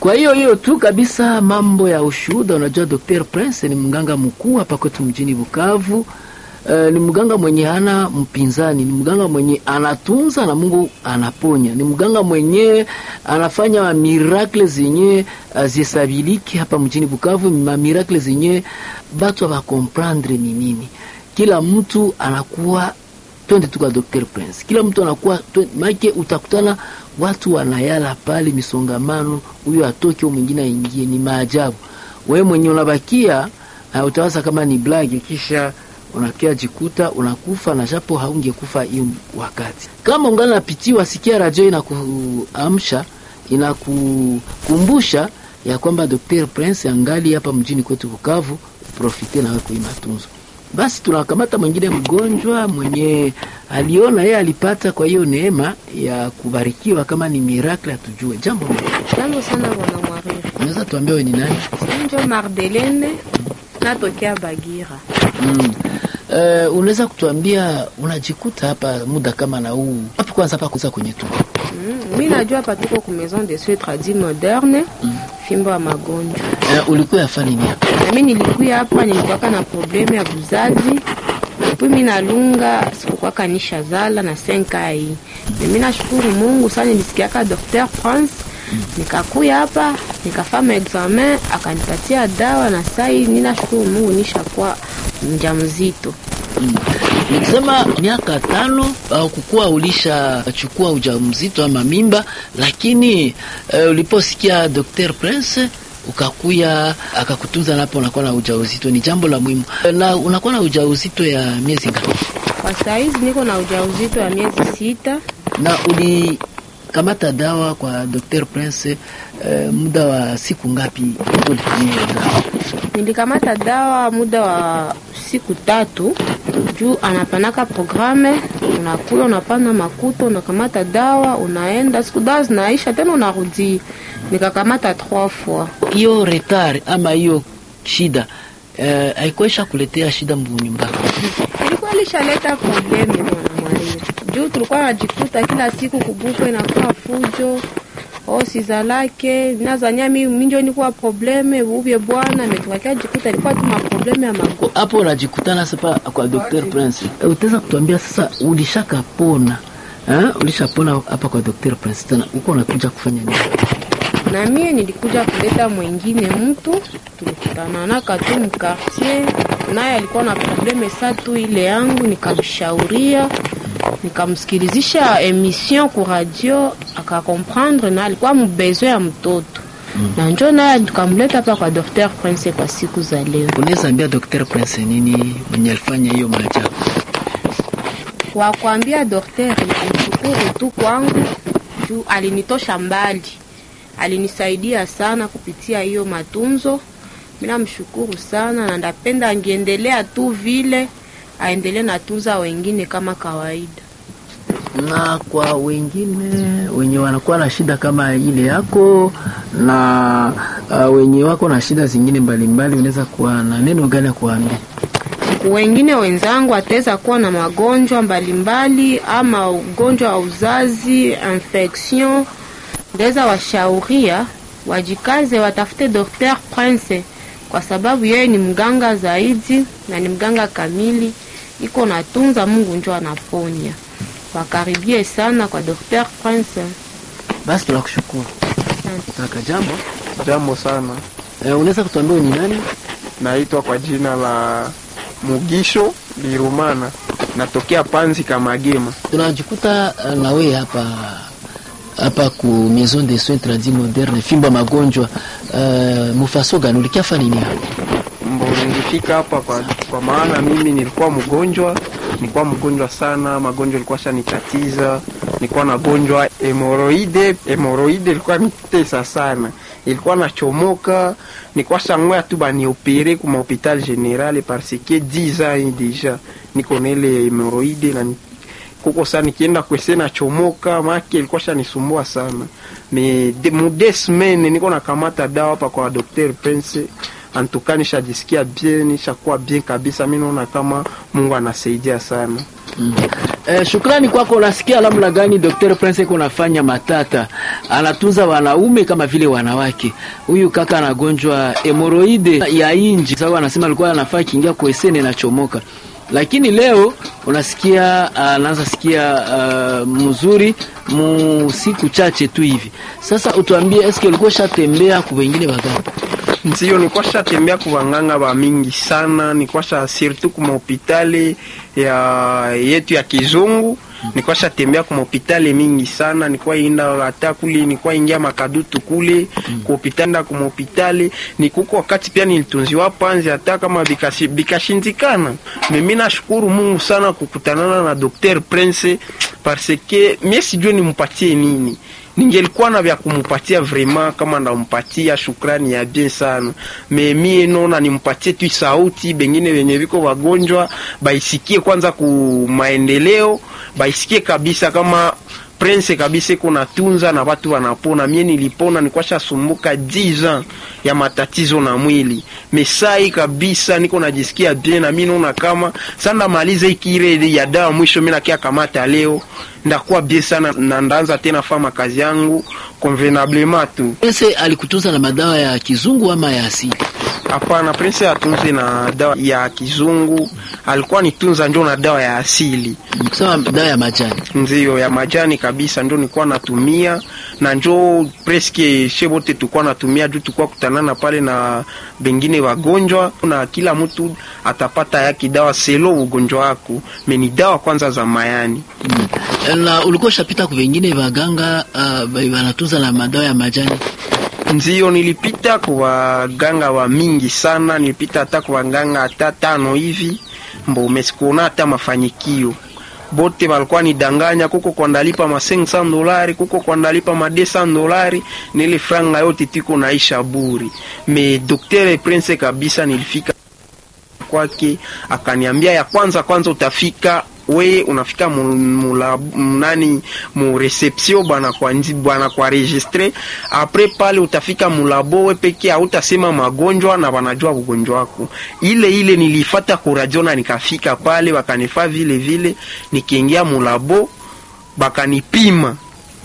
Kwa hiyo hiyo tu kabisa, mambo ya ushuhuda. Unajua, Dr. Prince ni mganga mkuu hapa kwetu mjini Bukavu. Uh, ni mganga mwenye hana mpinzani, ni mganga mwenye anatunza na Mungu anaponya, ni mganga mwenye anafanya miracle zenye zisabiliki hapa mjini Bukavu, ma miracle zenye batu abakomprendre ni nini. Kila mtu anakuwa twende tu kwa Dr. Prince, kila mtu anakuwa make, utakutana watu wanayala pale misongamano, huyo atoke mwingine aingie, ni maajabu. Wewe mwenye unabakia uh, utawaza kama ni blagi, kisha unakia jikuta unakufa na japo haungekufa hiyo wakati. Kama ungana napitiwa, sikia radio inakuamsha inakukumbusha ya kwamba Dr. Prince angali hapa mjini kwetu Bukavu, profite nawe kwa matunzo. Basi tunakamata mwingine mgonjwa mwenye aliona yeye alipata kwa hiyo neema ya kubarikiwa, kama ni miracle atujue. Jambo jambo sana bwana Mwariri, unaweza tuambia wewe ni nani? Njo Mardelene natokea Bagira. Mm. Uh, unaweza kutuambia unajikuta hapa muda kama na huu hapo, kwanza hapa kuza kwenye tu Mm, mi najua hapa tuko ku maison de soins tradis moderne Mm. fimbo ya magonjwa uh, ulikuwa yafanya nini hapa? na mi nilikuya hapa nilikuwaka na probleme ya buzazi puis mi nalunga sikukwaka nisha zala na senka hii na mi nashukuru Mungu sana, nilisikiaka Dr. Prince nikakuya hapa nikafanya examen akanipatia dawa na sai ninashukuru Mungu nishakuwa mjamzito. Mm. Nikisema miaka tano au kukuwa ulishachukua ujauzito ama mimba, lakini uh, uliposikia Dr. Prince ukakuya akakutunza napo unakuwa na ujauzito, ni jambo la muhimu. Na unakuwa na ujauzito ya miezi ngapi? Kwa saizi niko na ujauzito ya miezi sita. Na ulikamata dawa kwa Dr. Prince uh, muda wa siku ngapi ulitumia dawa? Nilikamata dawa muda wa siku tatu juu anapanaka programe, unakula unapana makuto, unakamata dawa unaenda, siku dawa zinaisha tena unarudi. Nikakamata trois fois. Hiyo retard ama hiyo shida uh, haikuisha kuletea shida mnyumbani? Ilikuwa ilishaleta probleme bwana Mwariri, juu tulikuwa najikuta kila siku kubuko inakuwa fujo osizalake nazanya mi minjo nikuwa probleme ubye bwana metukakia jikuta ilikuwa tu maprobleme ya mago hapo unajikutana sasa kwa Dr. Prince. E, utaweza kutuambia sasa ulishakapona eh? Ulishapona hapa kwa Dr. Prince, tena uko unakuja kufanya nini? na mie nilikuja kuleta mwingine mtu tulikutananaka tu mkartier, naye alikuwa na probleme sa tu ile yangu, nikamshauria nikamsikilizisha emission ku radio akakomprendre, na alikuwa mbezo ya mtoto mm. na njo naye tukamleta hapa kwa Dr. Prince kwa siku za leo. Unaweza ambia Dr. Prince nini mwenye alifanya hiyo maajabu? Kwa kuambia daktari, nikumshukuru tu kwangu juu alinitosha mbali, alinisaidia sana kupitia hiyo matunzo. Mimi namshukuru sana na ndapenda angeendelea tu vile, aendelee natunza wengine kama kawaida. Na kwa wengine wenye wanakuwa na shida kama ile yako na uh, wenye wako na shida zingine mbalimbali, unaweza kuwa na neno gani ya kuambia? wengine wenzangu ataweza kuwa na magonjwa mbalimbali ama ugonjwa wa uzazi infection, ndaweza washauria wajikaze, watafute Dr. Prince kwa sababu yeye ni mganga zaidi na ni mganga kamili, iko natunza, Mungu njo anaponya. Wakaribie sana kwa Dr. Prince. Basi tunakushukuru kaka. Jambo Jambo sana, e, unaweza kutuambia ni nani? naitwa kwa jina la Mugisho Lirumana, natokea Panzi Kamagema. tunajikuta uh, na wewe hapa hapa ku maison de soins tradis moderne fimba magonjwa uh, mufaso gani ulikiafa nini hapa? Mbo nilifika hapa kwa, kwa maana mimi nilikuwa mgonjwa, nilikuwa mgonjwa sana, magonjwa ilikuwa shanikatiza, nilikuwa nagonjwa hemoroide. Hemoroide ilikuwa nitesa sana, ilikuwa nachomoka, nilikuwa sangwea tu baniopere kuma hopital general parce que 10 ans deja niko na ile hemoroide na ni- kuko sana nikienda kwese nachomoka, make ilikuwa shanisumbua sana me de, mu deux semaines niko nakamata dawa hapa kwa Dr. Prince antuka nishajisikia bien, nishakuwa bien kabisa. Mi naona kama Mungu anasaidia sana. Mm. Eh, shukrani kwako. Unasikia namna gani Dr. Prince kunafanya matata, anatunza wanaume kama vile wanawake. Huyu kaka anagonjwa hemoroide ya inji, sababu anasema alikuwa anafaa kiingia kuesene na chomoka, lakini leo unasikia anaanza sikia uh, mzuri mu siku chache tu hivi. Sasa utuambie, eske ulikuwa shatembea ku wengine bagani? Ndio, nilikuwa shatembea kwa wanganga ba mingi sana, nilikuwa sha surtout kwa hospitali ya yetu ya kizungu nilikuwa shatembea kwa hospitali mingi sana, nilikuwa inda hata kule, nilikuwa ingia makadutu kule kwa hospitali na kwa hospitali nikuko wakati pia nilitunziwa panzi hata kama bikashi, bikashindikana. Mimi nashukuru Mungu sana kukutanana na Dr. Prince parce que mimi sijui nimpatie nini ningelikuwa na vya kumupatia vraiment, kama ndampatia shukrani ya bien sana me mie nona nimpatie tu sauti, bengine wenye viko wagonjwa baisikie kwanza ku maendeleo, baisikie kabisa kama Prince kabisa kuna tunza na watu wanapona. Mie nilipona, nilikuwa shasumbuka 10 ans ya matatizo na mwili mesai kabisa, niko najisikia bien na mimi naona kama sanda maliza ikire ya dawa mwisho, mimi nakia kamata leo ndakuwa bien sana na ndaanza tena fama kazi yangu convenablement tu. Prince alikutunza na madawa ya kizungu ama ya asili? Hapana, Prince atunze na dawa ya kizungu, alikuwa nitunza ndio na dawa ya asili, kusema dawa ya majani. ndio ya majani kabisa, ndio nilikuwa natumia na njo preske she wote tulikuwa natumia juu tulikuwa kutanana pale na bengine wagonjwa, na kila mtu atapata yake dawa selo ugonjwa wako, meni dawa kwanza za mayani Mm. Na ulikuwa ushapita ku wengine waganga uh, wanatunza na madawa ya majani? Ndio, nilipita kwa waganga wa mingi sana, nilipita hata kwa waganga hata tano hivi, mbo mesikuona hata mafanikio bote walikuwa nidanganya, kuko kwa ndalipa ma 500 dolari, kuko kwa ndalipa ma 200 dolari, nile franga yote tiko naisha buri. Me Dr. Prince kabisa nilifika kwake akaniambia, ya kwanza kwanza utafika we unafika mu- mula nani mu reception bwana kwa nji bwana kwa registre apres pale utafika mulabo we peke hautasema magonjwa na wanajua ugonjwa wako. Ile ile nilifata kuradio na nikafika pale wakanifaa vile vile, nikiingia mulabo bakanipima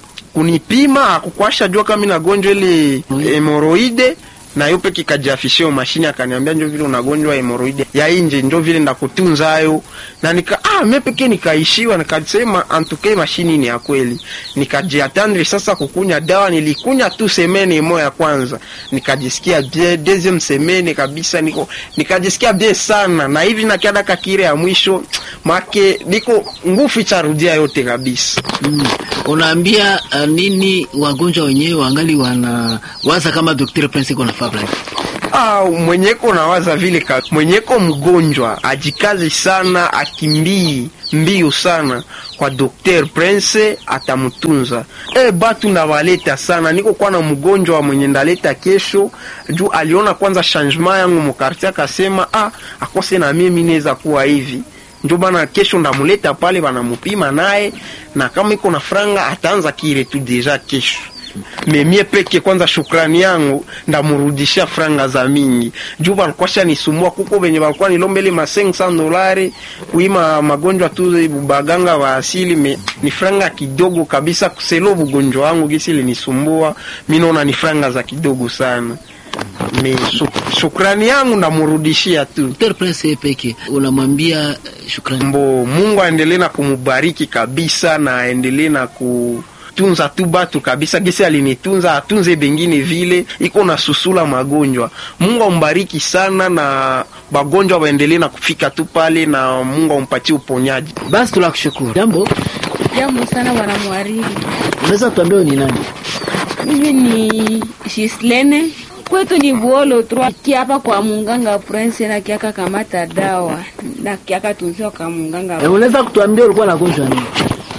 kunipima akukwasha jua kama na gonjwa ile hemoroide na yo peke kajiafishio mashini akaniambia njo vile unagonjwa hemoroide ya inje njo vile ndakutunza hayo na nika ah mimi peke nikaishiwa nikasema antuke mashini ni ya kweli nikajiatandre sasa kukunya dawa nilikunya tu semene moja ya kwanza nikajisikia bien deuxième semene kabisa niko nikajisikia bien sana na hivi nakiada kakire ya mwisho make niko nguvu charudia yote kabisa Mm. Unaambia uh, nini wagonjwa wenyewe wangali wana waza kama Dr. Prince iko na fabula? Ah, mwenyeko nawaza vile ka mwenyeko mgonjwa ajikazi sana, akimbii mbio sana kwa Dr. Prince atamtunza. E, batu nawaleta sana, niko kwa na mgonjwa mwenye ndaleta kesho juu aliona kwanza changement yangu mukarti, akasema ah, akose na mimi naweza kuwa hivi njo bana kesho ndamuleta pale banamupima naye, na kama iko na franga ataanza kile tu deja kesho memie peke kwanza, shukrani yangu ndamurudisha franga za mingi juu balikuwa shanisumbua. Kuko venye balikuwa nilombele ma 500 dolari kuima magonjwa tu baganga wa asili me, ni franga kidogo kabisa kuselo bugonjwa wangu gisi linisumbua, mi naona ni franga za kidogo sana me, shuk, shukrani yangu ndamurudishia tu Dr. Prince yeye peke unamwambia uh, shukrani. mbo Mungu aendelee na kumubariki kabisa na aendelee na kutunza tu batu kabisa, gisi alinitunza atunze bengine vile, iko na susula magonjwa. Mungu ambariki sana na bagonjwa waendelee na kufika tu pale, na Mungu ampatie uponyaji. Basi tunakushukuru. Jambo, Jambo sana bwana mwariri, unaweza tuambia ni nani? mimi ni Shislene, kwetu ni Buolo trois kiapa kwa munganga Prince na kiaka kamata dawa na kiaka tunziwa kwa munganga Eh, unaweza kutuambia ulikuwa nagonjwa nini?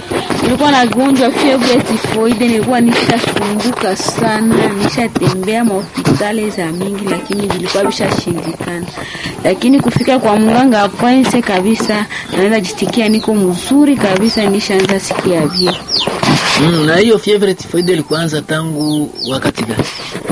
nilikuwa nagonjwa fievre tifoide, nilikuwa nishasumbuka sana, nishatembea mahospitali za mingi, lakini vilikuwa vishashindikana. Lakini kufika kwa mganga Prince kabisa, naweza jisikia niko mzuri kabisa, nishaanza sikia vye Mm, na hiyo fievre tifoide ilikuanza tangu wakati gani?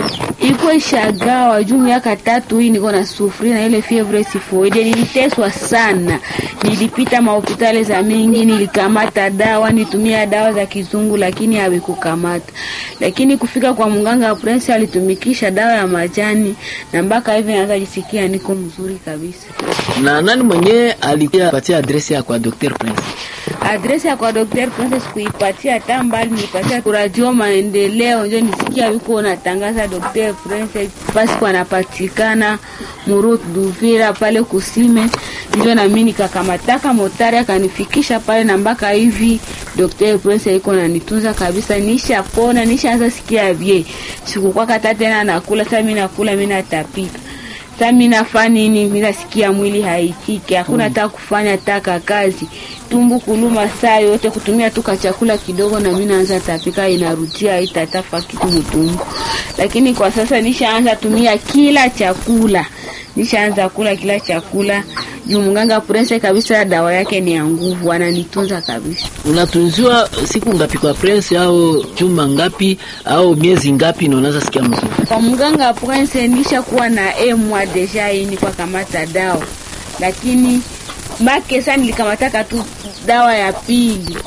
iko ishagawa juu miaka tatu hii niko na sufuri na ile fievre tifoide. Niliteswa sana, nilipita mahospitali za mingi, nilikamata dawa, nitumia dawa za kizungu, lakini hawikukamata. Lakini kufika kwa mganga Prince alitumikisha dawa ya majani, na mpaka hivi naweza jisikia niko mzuri kabisa. Na nani mwenyewe alipatia adresi ya kwa Dr. Prince? Adresi ya kwa Dr. Prince sikuipatia hata mbali, nilipatia kwa Radio Maendeleo, ndio nisikia yuko natangaza Dr. Prince pasi kwa anapatikana Murut Duvira pale Kusime, ndio na mimi nikakamataka motari akanifikisha pale, na mpaka hivi Dr. Prince yuko nanitunza kabisa, nishapona, nishaanza sikia vye, sikukuwa kata tena nakula, sasa mimi nakula, mimi natapika sasa mimi nafanya nini? Mimi nasikia mwili haitiki, hakuna hata kufanya taka kazi, tumbu kuluma saa yote, kutumia tu chakula kidogo, na mimi naanza tapika, inarudia haitatafa kitu mtumbu. Lakini kwa sasa nishaanza tumia kila chakula, nishaanza kula kila chakula juu mganga Prince kabisa, dawa yake ni ya nguvu, ananitunza kabisa. Unatunziwa siku ngapi kwa Prince au juma ngapi au miezi ngapi na unaweza sikia mzuri? Kwa mganga Prince nishakuwa na emwa deja ini kwa kamata dawa, lakini make sana nilikamataka tu dawa ya pili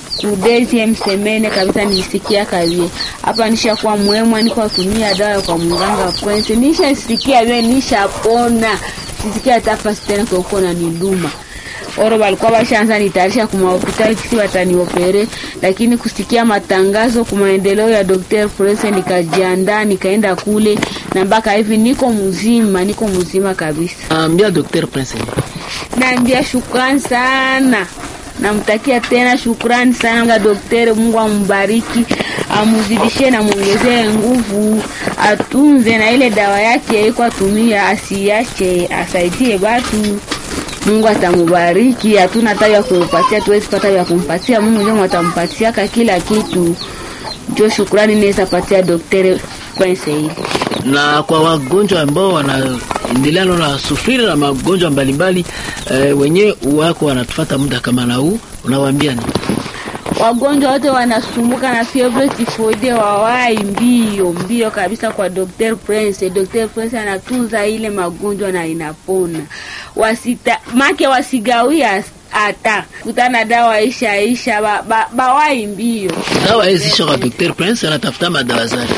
kudezi msemene kabisa, nilisikia kavie hapa, nishakuwa mwemwa, niko tumia dawa kwa mganga Prince, nishasikia vile, nishapona, sisikia hata fasi tena kwa uko na niluma oro balikuwa bashaanza nitayarisha kuma hospitali kisi wataniopere, lakini kusikia matangazo ku maendeleo ya Dr. Prince nikajiandaa nikaenda kule, na mpaka hivi niko mzima, niko mzima kabisa. Ambia Dr. Prince. Naambia shukrani sana, namtakia tena shukrani sana daktari. Mungu ambariki, amuzidishie na muongezee nguvu, atunze na ile dawa yake iko atumia, asiache, asaidie batu Mungu atamubariki. Hatuna hata ya kumpatia, tuwezi pata ya kumpatia. Mungu ndio atampatiaka kila kitu. Ndio shukrani naweza patia daktari Prince hili. Na kwa wagonjwa ambao wanaendelea na sufiri na magonjwa mbalimbali eh, wenyewe wako wanatufuata muda kama na huu, unawaambia nini? Wagonjwa wote wanasumbuka na fievre tifoide wawai mbio mbio kabisa kwa Dr. Prince. Dr. Prince anatunza ile magonjwa na inapona. Wasita make wasigawia hata kutana dawa isha isha ba, ba, bawai mbio. Dawa hizi sio kwa Dr. Prince anatafuta madawa zake.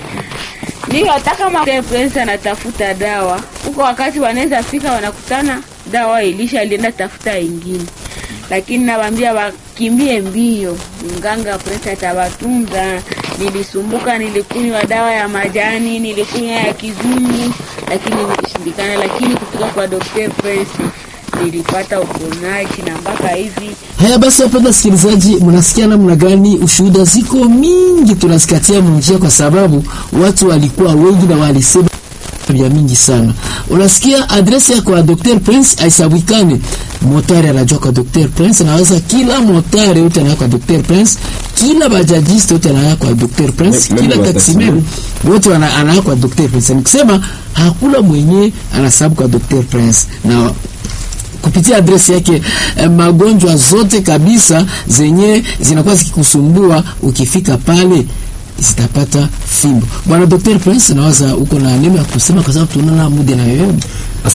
Ndio hata kama Dr. Prince anatafuta dawa huko, wakati wanaweza fika wanakutana dawa ilisha alienda tafuta ingine lakini nawaambia wakimbie mbio, mganga Prince atawatunza. Nilisumbuka, nilikunywa dawa ya majani, nilikunywa ya kizungu, lakini nilishindikana. Lakini kufika kwa Dr. Prince nilipata uponaji na mpaka hivi Haya basi, wapenda sikilizaji, mnasikia namna gani? Ushuhuda ziko mingi tunazikatia munjia, kwa sababu watu walikuwa wengi na walisema vya mingi sana. Unasikia adresi ya kwa Dr. Prince aisabwikane, motari anajua kwa Dr. Prince, naweza kila motari yote anaya kwa Dr. Prince, kila bajajiste yote anaya kwa Dr. Prince, Me- kila membo wa taksimeru wote wana- anaya kwa Dr. Prince. Nikisema hakuna mwenye anasabu kwa Dr. Prince na kupitia adresi yake eh, magonjwa zote kabisa zenye zinakuwa zikikusumbua ukifika pale zitapata fimbo. Bwana Dr. Prince, nawaza uko na neno ya kusema kwa sababu tunaona muda na yoyote.